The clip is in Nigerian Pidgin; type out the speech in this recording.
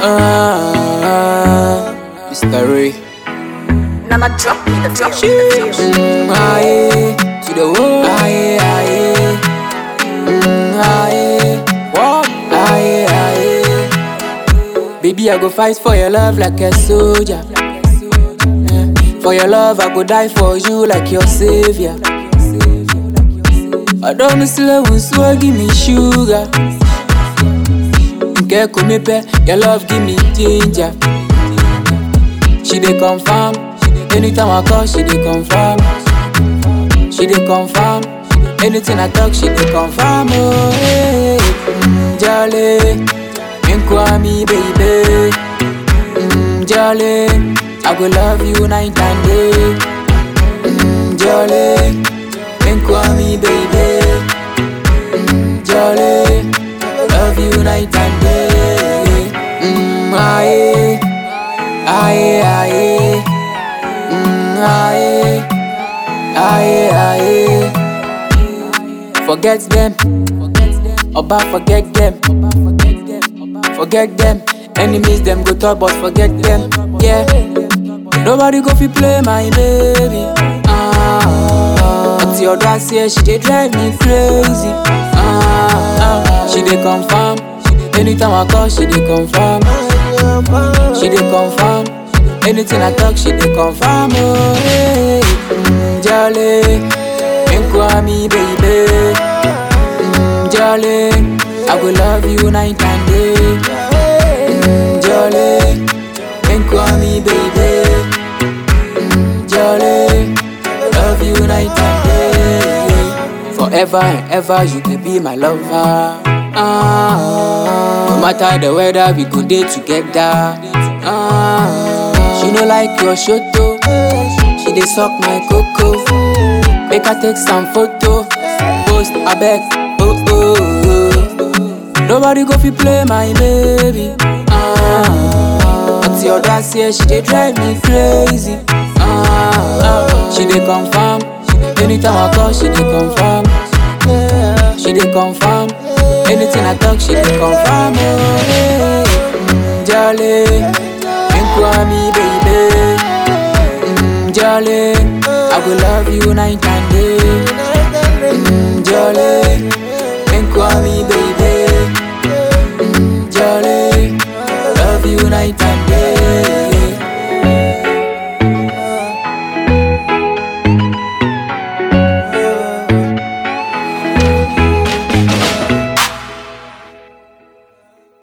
Ah, Mr. Ray. Nana drop me the drop me the fish. Mm, aye, to the world. Aye, aye. Mm, aye. What? Aye, aye. Baby, I go fight for your love like a soldier. Eh, For your love, I go die for you like your savior. I don't miss love, so give me sugar. Nke me pe, your love give me ginger. She dey confirm, anytime I call, she dey confirm. She dey confirm, anything I talk, she dey confirm. Oh, hey, mm, jolly, me baby. Mm, jolly, I go love you night and day. Mm, jolly, me baby. Mm, jolly, love you night and day. Mm, aye, aye, aye. Mm, aye, aye, aye. Forget them, Oba forget them, forget them. Enemies them go talk, but forget them. Yeah, nobody go fi play my baby. Ah, but your dance here, she dey drive me crazy. Ah, ah, she dey confirm. Anytime I call, she dey confirm. She dey confirm. Anything I talk, she dey confirm. Oh, hey, mm, jolly, me baby. Mm, jolly, I will love you night and day. Mm, jolly, me baby. Mm, jolly, love you night and day. Forever and ever, you can be my lover. Ah, no matter the weather, we go day together. Ah, she no like your shoto, she dey suck my coco. Make her take some photo, post abeg. Oh oh oh. Nobody go fi play my baby. Ah, but your dance here, she dey drive me crazy. Ah, ah, she dey confirm. Anytime I call, she dey confirm. She dey confirm. Anything I talk, she dey confirm. Oh, hey, mm, jolly, me baby. Mm, jolly, I will love you night and day. Mm, jolly, me baby.